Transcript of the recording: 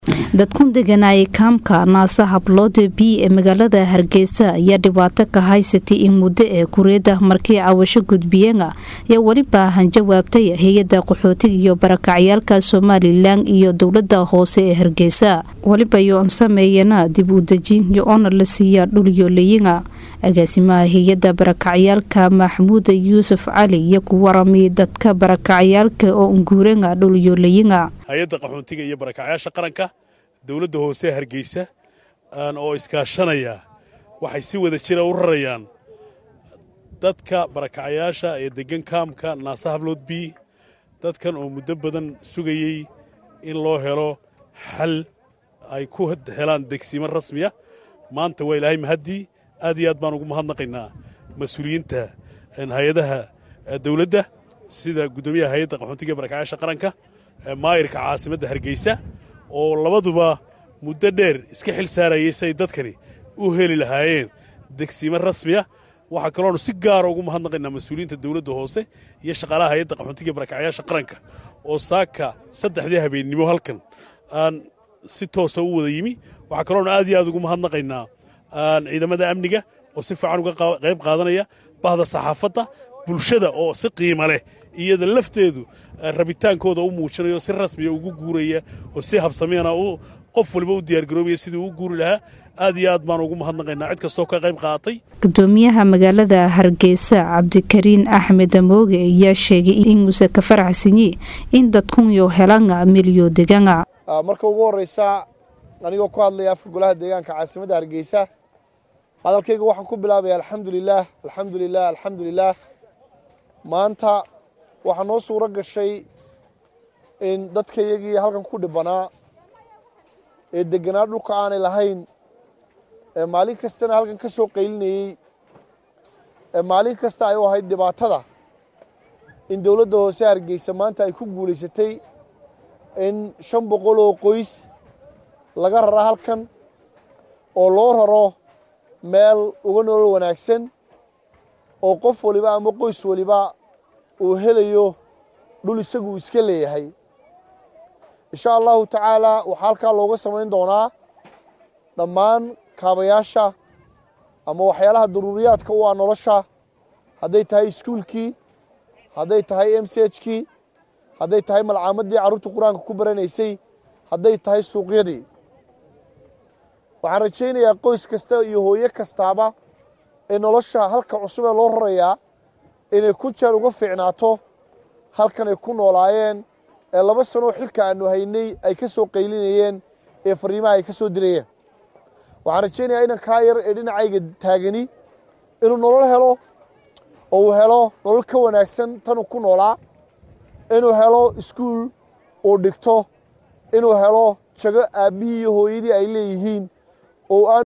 dadkun deganaaye kaamka naasa habloode b ee magaalada hargeysa ayaa dhibaato ka haysatay in muddo ee kureeda markii cawasho gudbiyeenga ayaa weliba hanjawaabtay hay-ada qaxootiga iyo barakacyaalka somalilan iyo dowlada hoose ee hargeysa weliba yoon sameeyana dib u dejin yo-oona la siiya dhulyooleyinga agaasimaha hay-ada barakacyaalka maxamuuda yuusuf cali iyo ku warami dadka barakacyaalka oo unguurenga dhulyooleyinga hay-adda qaxoontiga iyo barakacyaasha qaranka dowladda hoose hargeysa oo iskaashanaya waxay si wada jira u rarayaan dadka barakacyaasha ee deggan kaamka naasa hablood b dadkan oo muddo badan sugayey in loo helo xal ay ku helaan degsiimo rasmiya maanta waa ilaahay mahaddii aad iyo aad baan ugu mahadnaqaynaa mas-uuliyiinta hay-adaha dawladda sida guddoomiyaha hay-adda qaxoontiga barakacyaasha qaranka maayirka caasimadda hargeysa oo labaduba muddo dheer iska xil saarayay say dadkani u heli lahaayeen degsiimo rasmiya waxaa kaloonu si gaara ugu mahadnaqaynaa mas-uuliyiinta dawladda hoose iyo shaqaalaha hay-adda qaxoontiga barakacyaasha qaranka oo saaka saddexdii habeennimo halkan aan si toosa u wada yimi waxaa kaloonu aad iyo aad ugu mahadnaqaynaa ciidamada amniga oo si fiican uga qayb qaadanaya bahda saxaafadda bulshada oo si qiimo leh iyada lafteedu rabitaankooda u muujinayo si rasmiya ugu guuraya oo si habsamiyana qof waliba u diyaargaroobaya sidii uu guuri lahaa aad iyo aad baan ugu mahadnaqaynaa cid kastoo ka qayb qaadatay gudoomiyaha magaalada hargeysa cabdikariin axmed amooge ayaa sheegay inuusa ka faraxsanyi in dadkunyo helanga milyo deganga marka ugu horreysa anigoo ku hadlaya afka golaha deegaanka caasimadda hargeysa hadalkayga waxaan ku bilaabaya alxamdulilaah alxamdulilah alxamdulilaah maanta waxaa noo suuro gashay in dadkayagii halkan ku dhibanaa ee deganaa dhulka aanay lahayn ee maalin kastana halkan ka soo qaylinayey ee maalin kasta ay u ahayd dhibaatada in dowladda hoose hargeysa maanta ay ku guulaysatay in shan boqol oo qoys laga rara halkan oo loo raro meel uga nolol wanaagsan oo qof waliba ama qoys waliba uu helayo dhul isagu iska leeyahay insha allahu tacaalaa waxaa halkaa looga samayn doonaa dhammaan kaabayaasha ama waxyaalaha daruuriyaadka u ah nolosha hadday tahay iskuulkii hadday tahay m c h kii hadday tahay malcaamadii carruurta qur-aanka ku baranaysay hadday tahay suuqyadii waxaan rajaynayaa qoys kasta iyo hooyo kastaaba ee nolosha halka cusub ee loo rarayaa inay ku jeer uga fiicnaato halkan ay ku noolaayeen ee laba sanoo xilka aanu haynay ay ka soo qaylinayeen ee fariimaha ay ka soo dirayeen waxaan rajaynayaa inan kaa yar ee dhinacayga taagani inuu nolol helo oo uu helo nolol ka wanaagsan tanuu ku noolaa inuu helo iskuul uu dhigto inuu helo jago aabbihii iyo hooyadii ay leeyihiin oo